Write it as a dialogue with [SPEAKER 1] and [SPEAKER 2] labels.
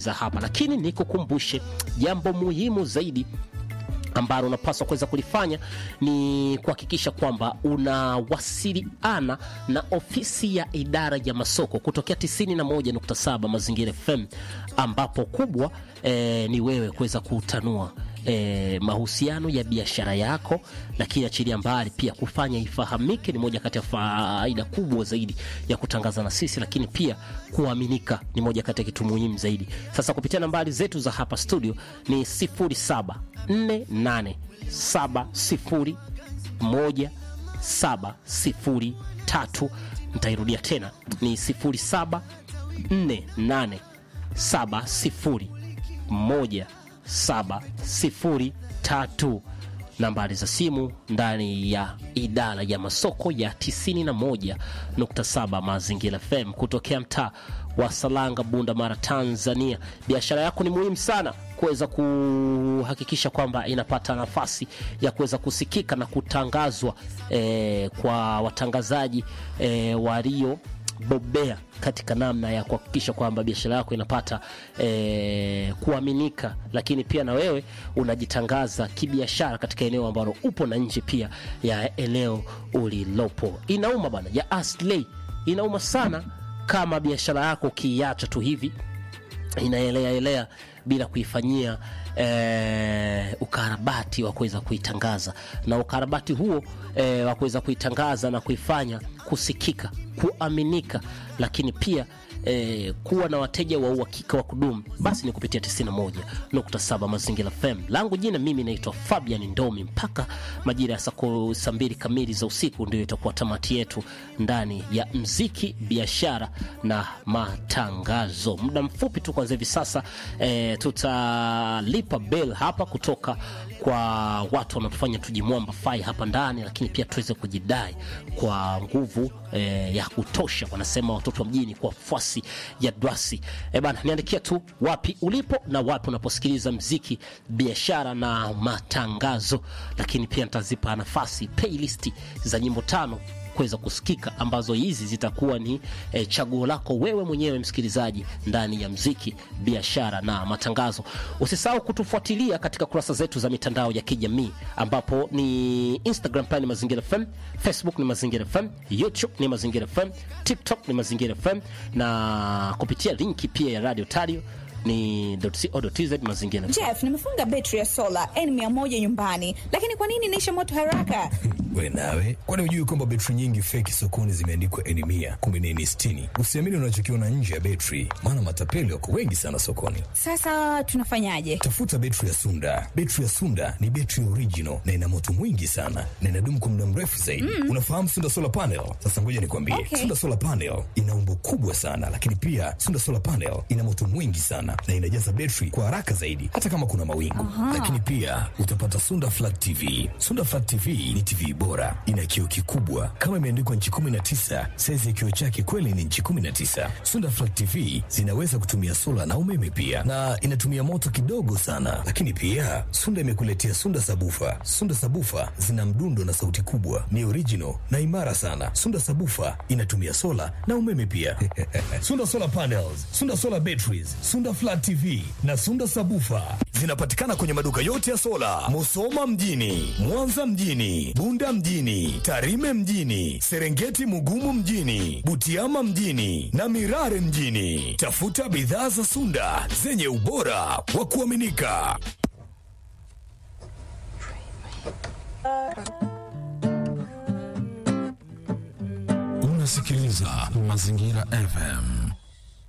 [SPEAKER 1] za hapa, lakini nikukumbushe jambo muhimu zaidi ambalo unapaswa kuweza kulifanya ni kuhakikisha kwamba unawasiliana na ofisi ya idara ya masoko kutokea 91.7 Mazingira FM, ambapo kubwa eh, ni wewe kuweza kutanua eh, mahusiano ya biashara yako, lakini achilia mbali pia kufanya ifahamike, ni moja kati ya faida kubwa zaidi ya kutangaza na sisi, lakini pia kuaminika ni moja kati ya kitu muhimu zaidi. Sasa kupitia nambari zetu za hapa studio ni 0748701703. Nitairudia tena ni 0748701703 nambari za simu ndani ya idara ya masoko ya 91.7 Mazingira FM kutokea mtaa wa Salanga, Bunda Mara, Tanzania. Biashara yako ni muhimu sana kuweza kuhakikisha kwamba inapata nafasi ya kuweza kusikika na kutangazwa eh, kwa watangazaji eh, walio bobea katika namna ya kuhakikisha kwamba biashara yako inapata eh, kuaminika, lakini pia na wewe unajitangaza kibiashara katika eneo ambalo upo na nje pia ya eneo ulilopo. Inauma bana ya Aslay, inauma sana kama biashara yako ukiiacha tu hivi inaelea elea bila kuifanyia eh, ukarabati wa kuweza kuitangaza na ukarabati huo eh, wa kuweza kuitangaza na kuifanya kusikika, kuaminika, lakini pia eh, kuwa na wateja wa uhakika wa kudumu, basi ni kupitia 91.7 Mazingira FM. Langu jina mimi naitwa Fabian Ndomi. Mpaka majira ya saa mbili kamili za usiku ndio itakuwa tamati yetu ndani ya mziki, biashara na matangazo. Muda mfupi tu kwanza hivi sasa eh, tutalipa bell hapa kutoka kwa watu wanaotufanya tujimwamba fai hapa ndani, lakini pia tuweze kujidai kwa nguvu eh, ya kutosha, wanasema watoto wa mjini, kwa fuasi ya Dwasi. Eh bana, niandikia tu wapi ulipo na wapi unaposikiliza mziki, biashara na matangazo, lakini pia nitazipa nafasi playlist za nyimbo tano kuweza kusikika ambazo hizi zitakuwa ni e, chaguo lako wewe mwenyewe msikilizaji ndani ya mziki biashara na matangazo. Usisahau kutufuatilia katika kurasa zetu za mitandao ya kijamii ambapo ni Instagram pale ni Mazingira FM, Facebook ni Mazingira FM, YouTube ni Mazingira FM, TikTok ni Mazingira FM na kupitia linki pia ya Radio Tario ni .co.tz mazingira.
[SPEAKER 2] Jeff, nimefunga betri ya sola N100 nyumbani, lakini kwa nini inaisha moto haraka?
[SPEAKER 3] We nawe, kwani hujui kwamba betri nyingi feki sokoni zimeandikwa N100 kumbe ni N60? Usiamini unachokiona nje ya betri, maana matapeli wako wengi sana sokoni.
[SPEAKER 2] Sasa tunafanyaje?
[SPEAKER 3] Tafuta betri ya Sunda. Betri ya Sunda ni betri original na ina moto mwingi sana na inadumu kwa muda mrefu zaidi. Mm. Unafahamu Sunda Solar Panel? Sasa ngoja nikwambie.
[SPEAKER 2] Okay.
[SPEAKER 3] Sunda Solar Panel ina umbo kubwa sana, lakini pia Sunda Solar Panel ina moto mwingi sana na inajaza betri kwa haraka zaidi hata kama kuna mawingu. Lakini pia utapata Sunda Flat TV. Sunda Flat TV ni TV bora, ina kioo kikubwa kama imeandikwa nchi 19. Saizi ya kioo chake kweli ni nchi 19. Sunda Flat TV zinaweza kutumia sola na umeme pia, na inatumia moto kidogo sana. Lakini pia Sunda imekuletea Sunda Sabufa. Sunda Sabufa zina mdundo na sauti kubwa, ni original na imara sana. Sunda Sabufa inatumia sola na umeme pia. Sunda Solar Panels, Sunda Solar Batteries, Sunda Flat TV na Sunda Sabufa zinapatikana kwenye maduka yote ya sola, Musoma mjini, Mwanza mjini, Bunda mjini, Tarime mjini, Serengeti Mugumu mjini, Butiama mjini na Mirare mjini. Tafuta bidhaa za Sunda zenye ubora wa kuaminika.
[SPEAKER 4] Unasikiliza Mazingira FM.